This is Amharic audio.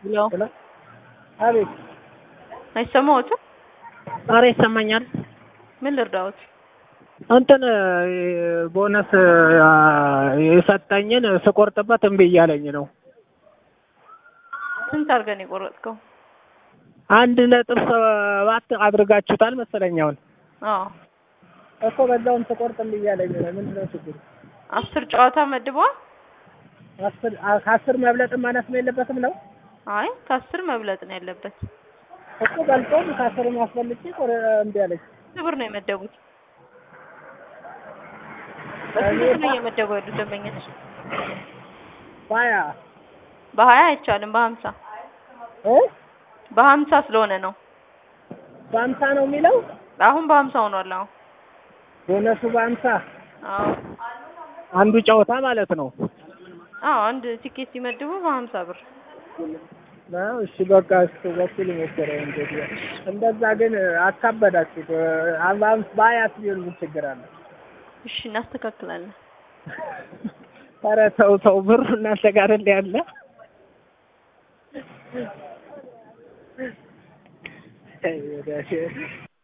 ሄሎ ሄሎ አቤት። አይሰማዎትም? ኧረ ይሰማኛል። ምን ልርዳዎት? እንትን ቦነስ የሰጠኝን ስቆርጥበት እምቢ እያለኝ ነው። ስንት አድርገን የቆረጥከው? አንድ ነጥብ ሰባት አድርጋችሁታል መሰለኝ አሁን አዎ እኮ በዛውም ስቆርጥ እምቢ እያለኝ ነው። ምንድን ነው ችግሩ? አስር ጨዋታ መድበዋል። አስር ከአስር መብለጥም ማነስም የለበትም ነው አይ ከአስር መብለጥ ነው ያለበት። እኮ በልጦም ከአስር ማስፈልጭ እምቢ አለኝ። ስንት ብር ነው የመደቡት? በስንት ብር ነው እየመደቡ ያሉት ደንበኞች? ባያ በሀያ አይቻልም፣ በሀምሳ እ በሀምሳ ስለሆነ ነው። በአምሳ ነው የሚለው አሁን በሀምሳ ሆኗል። አሁን ቦነሱ በአምሳ አዎ አንዱ ጨዋታ ማለት ነው። አዎ አንድ ቲኬት ሲመድቡ በሀምሳ ብር ነው እሺ፣ በቃ እሱ በኩል ሞከረው። እንግዲህ እንደዛ ግን አካበዳችሁት። አምስት በሀያት ቢሆን ምን ችግር አለ? እሺ እናስተካክላለን። ኧረ ተው ተው፣ ብሩ እናንተ ጋር እንደ ያለ አይ ወዳጄ